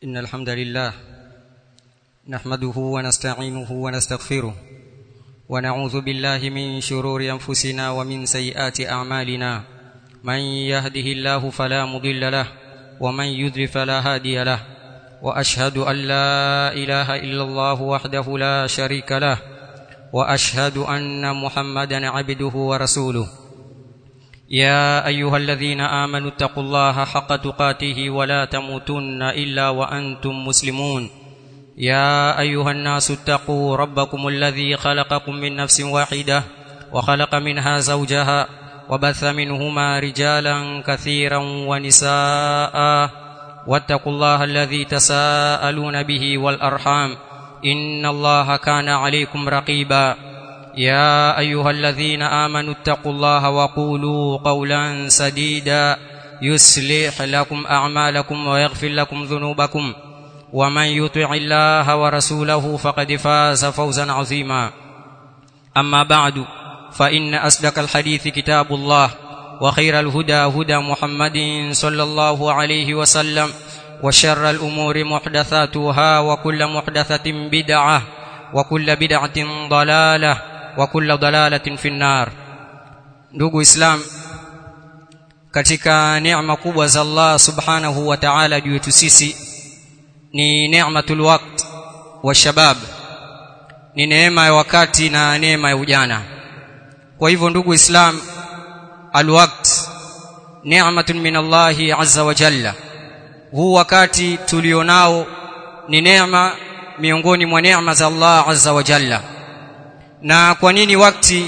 إن الحمد لله نحمده ونستعينه ونستغفره ونعوذ بالله من شرور أنفسنا ومن سيئات أعمالنا من يهده الله فلا مضل له ومن يضلل فلا هادي له وأشهد أن لا إله إلا الله وحده لا شريك له وأشهد أن محمدا عبده ورسوله يا ايها الذين امنوا اتقوا الله حق تقاته ولا تموتن الا وانتم مسلمون يا ايها الناس اتقوا ربكم الذي خلقكم من نفس واحده وخلق منها زوجها وبث منهما رجالا كثيرا ونساء واتقوا الله الذي تساءلون به والارحام ان الله كان عليكم رقيبا يا ايها الذين امنوا اتقوا الله وقولوا قولا سديدا يصلح لكم اعمالكم ويغفر لكم ذنوبكم ومن يطع الله ورسوله فقد فاز فوزا عظيما اما بعد فان اصدق الحديث كتاب الله وخير الهدى هدى محمد صلى الله عليه وسلم وشر الامور محدثاتها وكل محدثه بدعه وكل بدعه ضلاله wa kulla dalalatin fi nnar ndugu islam katika neema kubwa za Allah subhanahu wa ta'ala juu yetu sisi ni neematul waqt wa shabab ni neema ya wakati na neema ya ujana kwa hivyo ndugu islam alwaqt neematun min Allah azza wa jalla huu wakati tulionao ni neema miongoni mwa neema za Allah azza wa jalla na kwa nini wakati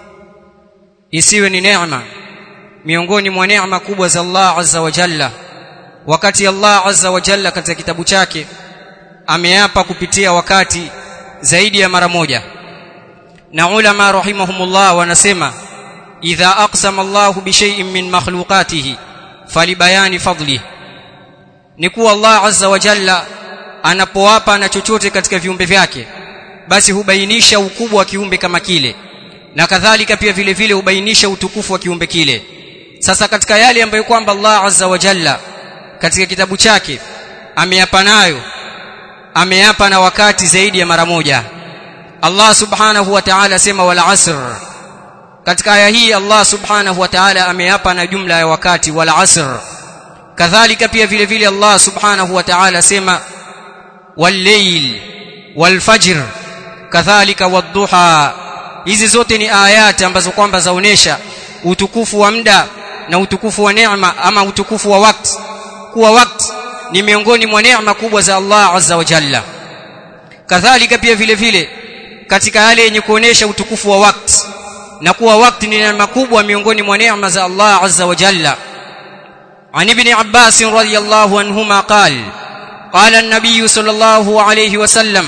isiwe ni neema miongoni mwa neema kubwa za Allah azza wa jalla wakati Allah azza wa jalla katika kitabu chake ameapa kupitia wakati zaidi ya mara moja na ulama rahimahumullah wanasema idha aqsama Allah bi shay'in min makhluqatihi falibayani fadli ni kuwa Allah azza wa jalla anapoapa na chochote katika viumbe vyake basi hubainisha ukubwa wa kiumbe kama kile na kadhalika pia vile vile hubainisha utukufu wa kiumbe kile sasa katika yale ambayo kwamba Allah azza wa jalla katika kitabu chake ameapa nayo ameapa na wakati zaidi ya mara moja Allah subhanahu wa ta'ala sema wal asr katika aya hii Allah subhanahu wa ta'ala ameapa na jumla ya wakati wal asr kadhalika pia vile vile Allah subhanahu wa ta'ala sema wal layl wal fajr kadhalika wadduha hizi zote ni ayati ambazo kwamba zaonesha utukufu wa muda na utukufu wa neema ama utukufu wa wakati kuwa wakati ni miongoni mwa neema kubwa za Allah azza wa jalla kadhalika pia vile vile katika yale yenye kuonesha utukufu wa wakati na kuwa wakati ni neema kubwa miongoni mwa neema za Allah azza wa jalla عن ابن عباس رضي الله عنهما قال قال النبي صلى الله عليه وسلم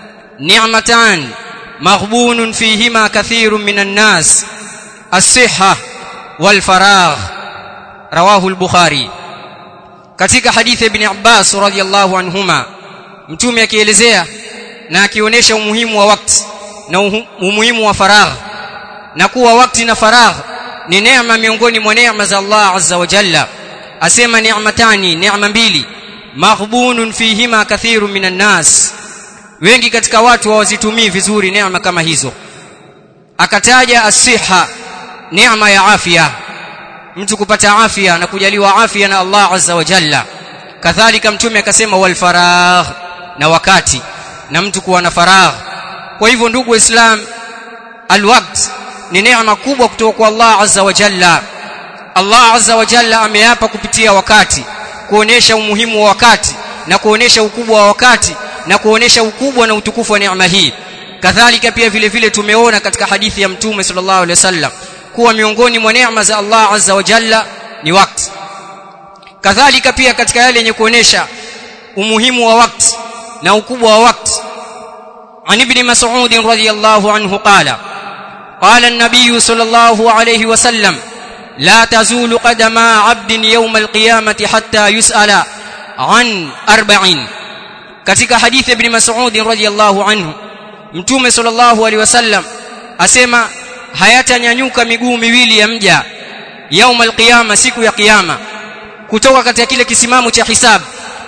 نعمتان مغبون فيهما كثير من الناس الصحة والفراغ رواه البخاري katika hadithi ibn Abbas radhiyallahu anhuma mtume akielezea na akionyesha umuhimu wa wakati na umuhimu wa faragh na kuwa wakati na faragh ni neema miongoni mwa neema za Allah azza wa jalla asema ni'matani neema mbili maghbunun fihima kathirun minan nas wengi katika watu hawazitumii vizuri neema kama hizo akataja asiha neema ya afya mtu kupata afya na kujaliwa afya na Allah azza wa jalla kadhalika mtume akasema wal faragh na wakati na mtu kuwa na faragh kwa hivyo ndugu islam alwaqt ni neema kubwa kutoka kwa Allah azza wa jalla Allah azza wa jalla ameapa kupitia wakati kuonesha umuhimu wa wakati na kuonesha ukubwa wa wakati na kuonesha ukubwa na utukufu wa neema hii kadhalika pia vile vile tumeona katika hadithi ya mtume sallallahu alaihi wasallam kuwa miongoni mwa neema za Allah azza wa jalla ni wakati kadhalika pia katika yale yenye kuonesha umuhimu wa wakati na ukubwa wa wakati عن ابن مسعود رضي الله عنه قال قال النبي صلى الله عليه وسلم لا تزول قدم عبد يوم القيامة حتى يسأل عن أربعين katika hadithi ibn Mas'ud radhiyallahu anhu mtume sallallahu alaihi wasallam asema hayatanyanyuka miguu miwili ya mja yaum alqiyama siku ya kiyama kutoka katika kile kisimamo cha hisabu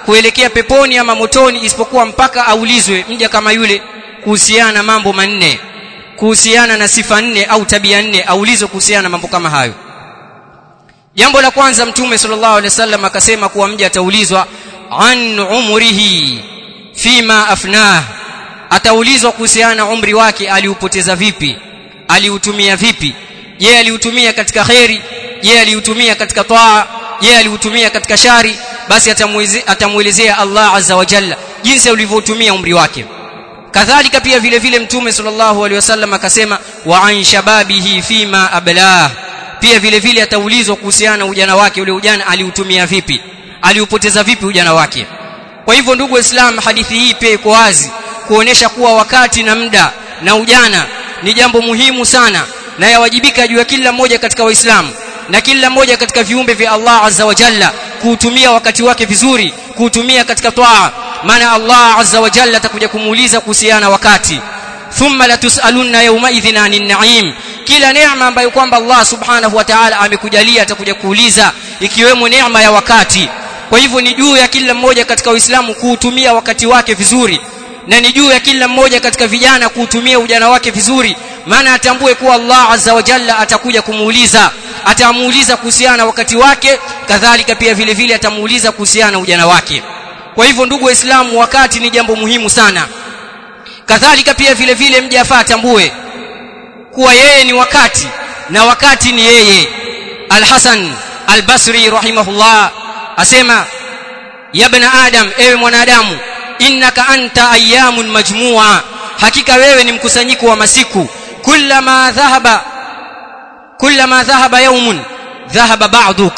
kuelekea peponi ama motoni isipokuwa mpaka aulizwe mja kama yule kuhusiana na mambo manne kuhusiana na sifa nne au tabia nne aulizwe kuhusiana na mambo kama hayo jambo la kwanza mtume sallallahu alaihi wasallam akasema kuwa mja ataulizwa an umrihi fima afnah ataulizwa kuhusiana na umri wake aliupoteza vipi aliutumia vipi je aliutumia katika kheri je aliutumia katika taa je aliutumia katika shari basi atamuelezea Allah azza wa jalla jinsi ulivyotumia umri wake kadhalika pia vile vile mtume sallallahu alaihi wasallam akasema wa an shababihi fima ablah pia vile vile ataulizwa kuhusiana na ujana wake ule ujana aliutumia vipi aliupoteza vipi ujana wake kwa hivyo ndugu waislamu hadithi hii pia iko wazi kuonesha kuwa wakati na muda na ujana ni jambo muhimu sana na yawajibika juu ya kila mmoja katika waislamu na kila mmoja katika viumbe vya Allah azza wa jalla kuutumia wakati wake vizuri kuutumia katika toa maana Allah azza wa jalla atakuja kumuuliza kuhusiana wakati thumma latusalunna yawma idhin anin na'im kila neema ambayo kwamba Allah subhanahu wa ta'ala amekujalia atakuja kuuliza ikiwemo neema ya wakati kwa hivyo ni juu ya kila mmoja katika Uislamu kuutumia wakati wake vizuri na ni juu ya kila mmoja katika vijana kuutumia ujana wake vizuri maana atambue kuwa Allah azza wa jalla atakuja kumuuliza atamuuliza kuhusiana na wakati wake kadhalika pia vile vile atamuuliza kuhusiana na ujana wake kwa hivyo ndugu waislamu wakati ni jambo muhimu sana kadhalika pia vile vile mja afaa atambue kuwa yeye ni wakati na wakati ni yeye Al-Hasan Al-Basri rahimahullah asema ya ibn adam ewe mwanadamu innaka anta ayyamun majmua hakika wewe ni mkusanyiko wa masiku kullama dhahaba kullama dhahaba yawmun dhahaba ba'duk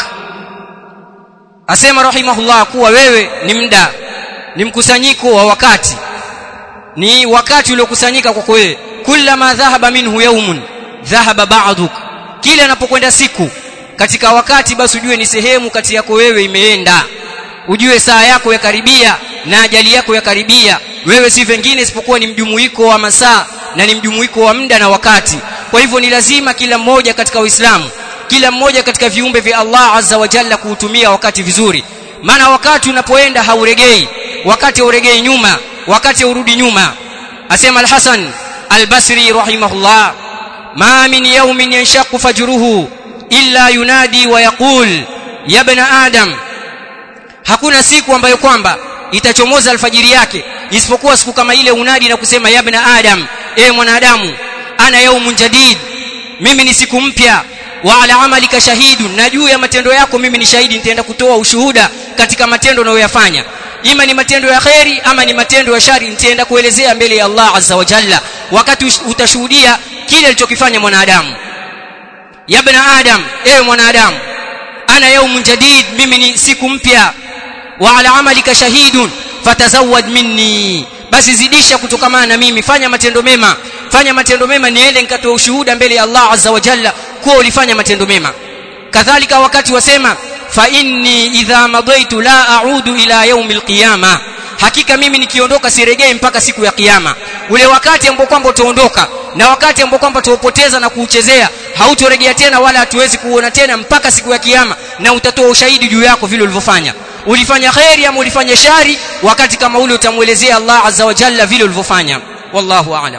asema rahimahullah kuwa wewe ni muda ni mkusanyiko wa wakati ni wakati uliokusanyika kwako wewe kullama dhahaba minhu yawmun dhahaba ba'duk kila anapokwenda siku katika wakati basi ujue ni sehemu kati yako wewe imeenda ujue saa yako yakaribia na ajali yako yakaribia wewe si vingine isipokuwa ni mjumuiko wa masaa na ni mjumuiko wa muda na wakati kwa hivyo ni lazima kila mmoja katika Uislamu kila mmoja katika viumbe vya Allah azza wa jalla kuutumia wakati vizuri maana wakati unapoenda hauregei wakati hauregei nyuma wakati urudi nyuma asema al-Hasan al-Basri rahimahullah ma min yawmin yanshaqu fajruhu illa yunadi wa yaqul ya ibn adam hakuna siku ambayo kwamba itachomoza alfajiri yake isipokuwa siku kama ile unadi na kusema ya ibn adam ewe mwanadamu ana yaumun jadid mimi ni siku mpya wa ala amalika shahidun na juu ya matendo yako mimi ni shahidi nitaenda kutoa ushuhuda katika matendo unayoyafanya ima ni matendo ya kheri ama ni matendo ya shari nitaenda kuelezea mbele ya Allah azza wa jalla wakati utashuhudia kile alichokifanya mwanadamu ya ibn adam ewe mwanadamu ana yaumun jadid mimi ni siku mpya wa ala amalika shahidun fatazawad minni basi zidisha kutokamana na mimi fanya matendo mema fanya matendo mema niende nikatoa ushuhuda mbele ya Allah azza wa jalla kuwa ulifanya matendo mema kadhalika wakati wasema fa inni idha madaitu la a'udu ila yaumil qiyama hakika mimi nikiondoka siregei mpaka siku ya kiyama ule wakati ambao kwamba utaondoka na wakati ambao kwamba tuupoteza na kuuchezea hautorejea tena wala hatuwezi kuona tena mpaka siku ya kiyama na utatoa ushahidi juu yako vile ulivyofanya ulifanya khairi ama ulifanya shari wakati kama ule utamuelezea Allah azza wa jalla vile ulivyofanya wallahu a'lam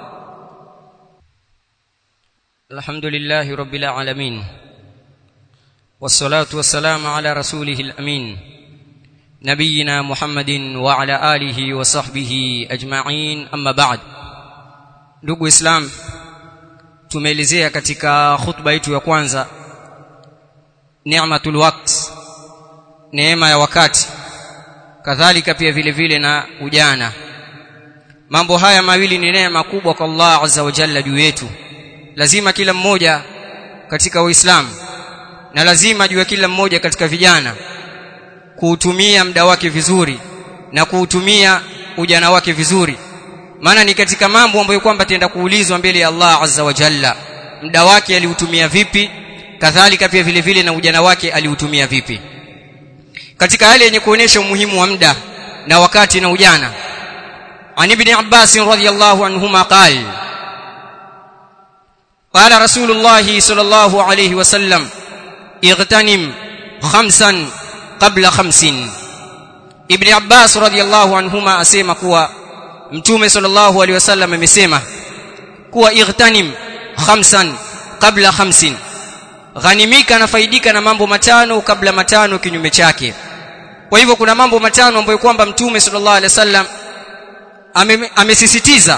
alhamdulillahi rabbil alamin والصلاه والسلام على رسوله الامين نبينا محمد وعلى اله وصحبه اجمعين اما بعد ndugu islam tumeelezea katika khutba yetu ya kwanza ni'matul waqt neema ya wakati kadhalika pia vile vile na ujana mambo haya mawili ni neema kubwa kwa Allah azza wa jalla juu yetu lazima kila mmoja katika uislamu na lazima juu ya kila mmoja katika vijana kuutumia muda wake vizuri na kuutumia ujana wake vizuri maana ni katika mambo ambayo kwamba tenda kuulizwa mbele ya Allah azza wa jalla muda wake aliutumia vipi kadhalika pia vile vile na ujana wake aliutumia vipi katika yale yenye kuonesha umuhimu wa muda na wakati na ujana عن ابن عباس رضي الله عنهما قال قال رسول الله صلى الله عليه وسلم اغتنم خمسا قبل خمس ibn abbas radhiyallahu anhuma asema kuwa mtume sallallahu alaihi wasallam amesema kuwa igtanim khamsan kabla khamsin ghanimika na faidika na mambo matano kabla matano kinyume chake kwa hivyo kuna mambo matano ambayo kwamba mtume sallallahu alaihi wasallam amesisitiza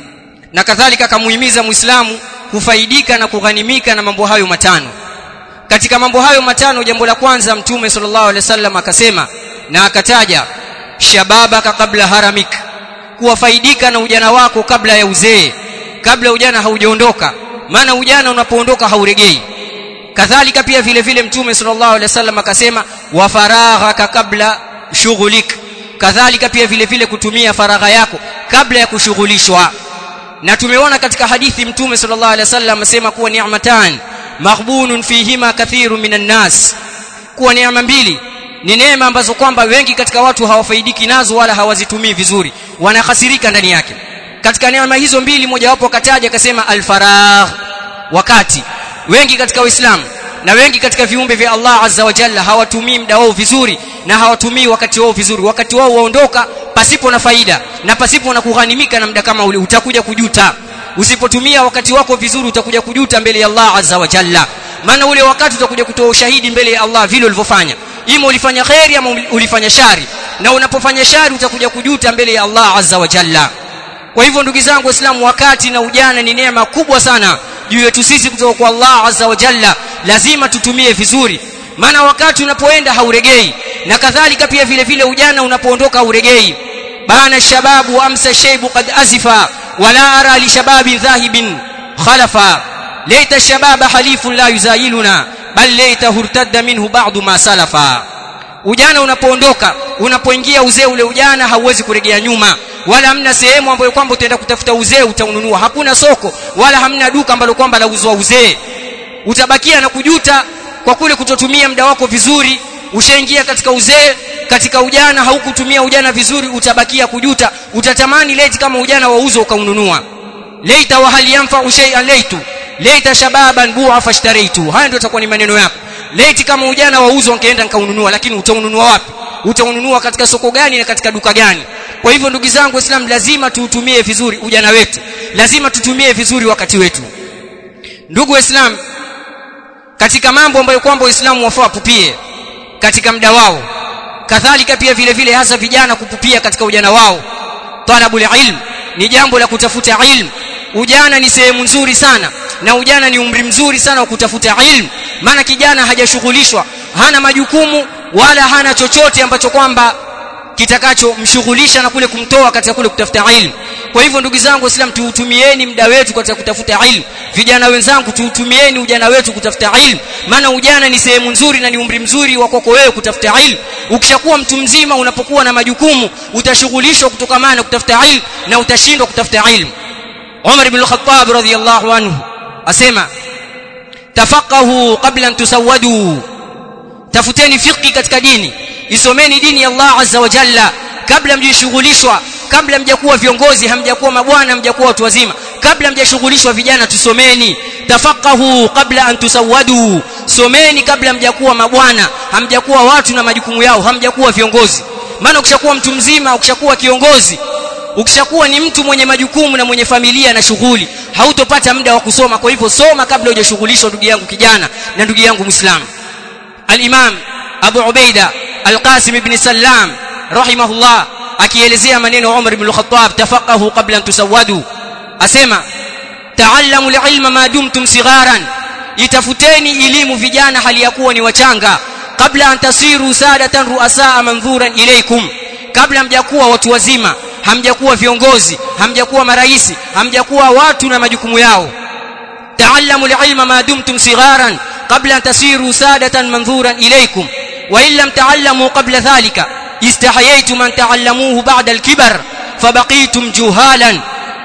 na kadhalika akamuhimiza muislamu kufaidika na kughanimika na mambo hayo matano katika mambo hayo matano jambo la kwanza mtume sallallahu alaihi wasallam akasema na akataja shababaka kabla haramik kuwafaidika na ujana wako kabla ya uzee kabla ujana haujaondoka maana ujana unapoondoka hauregei kadhalika pia vile vile mtume sallallahu alaihi wasallam akasema wa faraghaka kabla shughulik kadhalika pia vile vile kutumia faragha yako kabla ya kushughulishwa na tumeona katika hadithi mtume sallallahu alaihi wasallam amesema kuwa ni'matan maghbunun fihima kathiru minan nas kuwa neema mbili ni neema ambazo kwamba wengi katika watu hawafaidiki nazo wala hawazitumii vizuri wanahasirika ndani yake katika neema hizo mbili mojawapo akataja akasema alfaragh wakati wengi katika waislamu na wengi katika viumbe vya Allah azza wa jalla hawatumii muda wao vizuri na hawatumii wakati wao vizuri wakati wao waondoka pasipo na faida na pasipo na kughanimika na muda kama ule utakuja kujuta usipotumia wakati wako vizuri utakuja kujuta mbele ya Allah azza wa jalla maana ule wakati utakuja kutoa ushahidi mbele ya Allah vile ulivyofanya ima ulifanya khairi ama ulifanya shari na unapofanya shari utakuja kujuta mbele ya Allah azza wa jalla kwa hivyo ndugu zangu waislamu wakati na ujana ni neema kubwa sana juu yetu sisi kutoka kwa Allah azza wa jalla lazima tutumie vizuri maana wakati unapoenda hauregei na kadhalika pia vile vile ujana unapoondoka hauregei bana shababu amsa shaybu qad azifa wala ara li shababi dhahibin khalafa laita shababa halifun la yuzayiluna bal laita hurtadda minhu ba'du ma salafa ujana unapoondoka unapoingia uzee ule ujana hauwezi kuregea nyuma wala hamna sehemu ambayo kwamba utaenda kutafuta uzee utaununua hakuna soko wala hamna duka ambalo kwamba lauzwa uzee utabakia na kujuta kwa kule kutotumia muda wako vizuri ushaingia katika uzee katika ujana haukutumia ujana vizuri utabakia kujuta utatamani leti kama ujana wauzo ukaununua leita wa hal yanfa'u shay'an leitu leita shababan bu'a fashtaraitu haya ndio itakuwa ni maneno yako leti kama ujana wauzo ungeenda nikaununua lakini utaununua wapi utaununua katika soko gani na katika duka gani kwa hivyo ndugu zangu waislamu lazima tuutumie vizuri ujana wetu lazima tutumie vizuri wakati wetu ndugu waislamu katika mambo ambayo kwamba waislamu wafaa wapupie katika muda wao kadhalika pia vile vile hasa vijana kupupia katika ujana wao talabul ilm ni jambo la kutafuta ilm ujana ni sehemu nzuri sana na ujana ni umri mzuri sana wa kutafuta ilm maana kijana hajashughulishwa hana majukumu wala hana chochote ambacho kwamba kitakachomshughulisha na kule kumtoa katika kule kutafuta ilmu kwa hivyo ndugu zangu waislamu tuutumieni muda wetu katika kutafuta ilmu vijana wenzangu tuutumieni ujana wetu kutafuta ilmu maana ujana ni sehemu nzuri na ni umri mzuri wa kwako wewe kutafuta ilmu ukishakuwa mtu mzima unapokuwa na majukumu utashughulishwa kutokamana na kutafuta ilmu na utashindwa kutafuta ilmu Umar ibn al-Khattab radhiyallahu anhu asema tafaqahu qabla an tusawwadu tafuteni fiqhi katika dini isomeni dini ya Allah azza wa jalla kabla mjishughulishwa kabla mjakuwa viongozi hamjakuwa mabwana hamjakuwa watu wazima kabla mjashughulishwa vijana tusomeni tafaqahu kabla an tusawwadu someni kabla mjakuwa mabwana hamjakuwa watu na majukumu yao hamjakuwa viongozi maana ukishakuwa mtu mzima ukishakuwa kiongozi ukishakuwa ni mtu mwenye majukumu na mwenye familia na shughuli hautopata muda wa kusoma kwa hivyo soma kabla hujashughulishwa ndugu yangu kijana na ndugu yangu muislamu al-imam abu ubaida al-qasim ibn sallam rahimahullah akielezea maneno Umar ibn al-Khattab tafaqahu qabla an tusawwadu asema ta'allamu al-ilma ma dumtum sigharan itafuteni elimu vijana hali ya kuwa ni wachanga kabla an tasiru sadatan ruasaa manzuran ilaykum kabla mjakuwa watu wazima hamjakuwa viongozi hamjakuwa maraisi hamjakuwa watu na majukumu yao ta'allamu al-ilma ma dumtum sigharan qabla an tasiru sadatan manzuran ilaykum wa in lam ta'allamu qabla dhalika استحييتم أن تعلموه بعد الكبر فبقيتم جهالا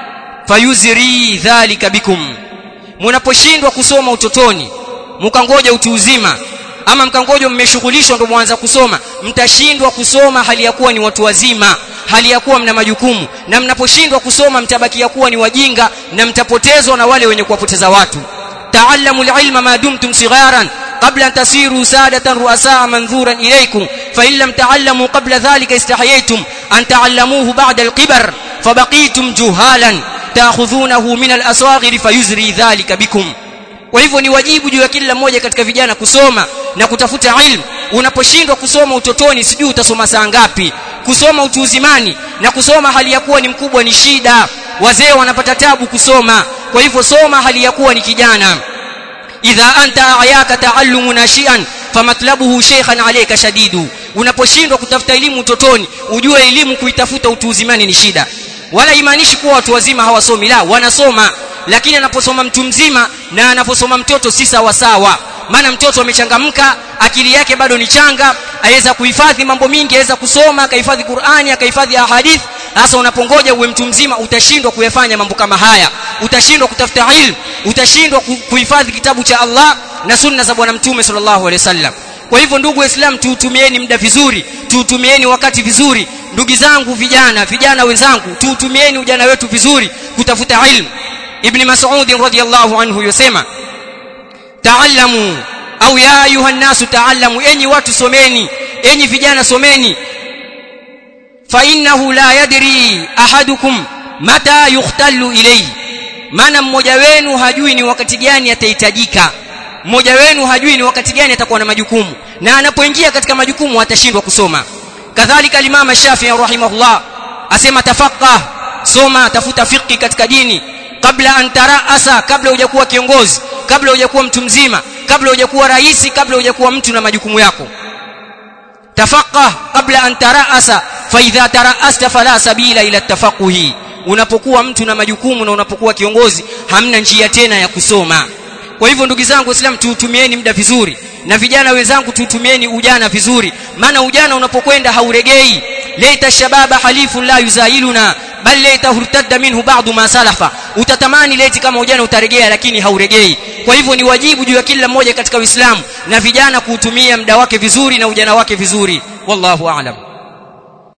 فيزري ذلك بكم mnaposhindwa kusoma utotoni mkangoja utu uzima ama mkangoja mmeshughulishwa ndio mwanza kusoma mtashindwa kusoma hali ya kuwa ni watu wazima hali ya kuwa mna majukumu na mnaposhindwa kusoma mtabakia kuwa ni wajinga na mtapotezwa na wale wenye kuwapoteza watu ta'allamu al-ilma ma dumtum sigharan قبل أن تصيروا سادة رؤساء منظورا إليكم فإن لم تعلموا قبل ذلك استحييتم أن تعلموه بعد القبر فبقيتم جهالا تأخذونه من الأصاغر فيزري ذلك بكم kwa hivyo ni wajibu juu ya kila mmoja katika vijana kusoma na kutafuta ilmu unaposhindwa kusoma utotoni sijui utasoma saa ngapi kusoma utu uzimani na kusoma hali ya kuwa ni mkubwa ni shida wazee wanapata tabu kusoma kwa hivyo soma hali ya kuwa ni kijana idha anta ayaka taallumu nashian famatlabuhu sheikhan alayka shadidu unaposhindwa kutafuta elimu utotoni ujue elimu kuitafuta utu uzimani ni shida wala imaanishi kuwa watu wazima hawasomi la wanasoma lakini anaposoma mtu mzima na anaposoma mtoto si sawa sawa maana mtoto amechangamka akili yake bado ni changa aweza kuhifadhi mambo mingi aweza kusoma akahifadhi Qur'ani akahifadhi ahadith hasa unapongoja uwe mtu mzima utashindwa kuyafanya mambo kama haya utashindwa kutafuta ilmu utashindwa kuhifadhi kitabu cha Allah na sunna za bwana mtume sallallahu alaihi wasallam kwa hivyo ndugu waislamu tuutumieni muda vizuri tuutumieni wakati vizuri ndugu zangu vijana vijana wenzangu tuutumieni ujana wetu vizuri kutafuta ilmu ibn mas'ud radhiyallahu anhu yosema ta'allamu au ya ayuha nasu ta'allamu enyi watu someni enyi vijana someni fa innahu la yadri ahadukum mata yukhtallu ilayhi maana mmoja wenu hajui ni wakati gani atahitajika mmoja wenu hajui ni wakati gani atakuwa na majukumu na anapoingia katika majukumu atashindwa kusoma kadhalika limama Shafi'i rahimahullah asema tafaqah soma tafuta fiqh katika dini kabla an taraasa kabla hujakuwa kiongozi kabla hujakuwa mtu mzima kabla hujakuwa rais kabla hujakuwa mtu na majukumu yako tafaqah kabla an taraasa fa idha taraasta fala sabila ila tafaquhi unapokuwa mtu na majukumu na unapokuwa kiongozi hamna njia tena ya kusoma kwa hivyo ndugu zangu waislamu tuutumieni muda vizuri na vijana wenzangu tuutumieni ujana vizuri maana ujana unapokwenda hauregei laita shababa halifun la yuzailuna bal laita hurtadda minhu ba'du ma salafa utatamani leti kama ujana utaregea lakini hauregei kwa hivyo ni wajibu juu ya kila mmoja katika Uislamu na vijana kuutumia muda wake vizuri na ujana wake vizuri wallahu a'lam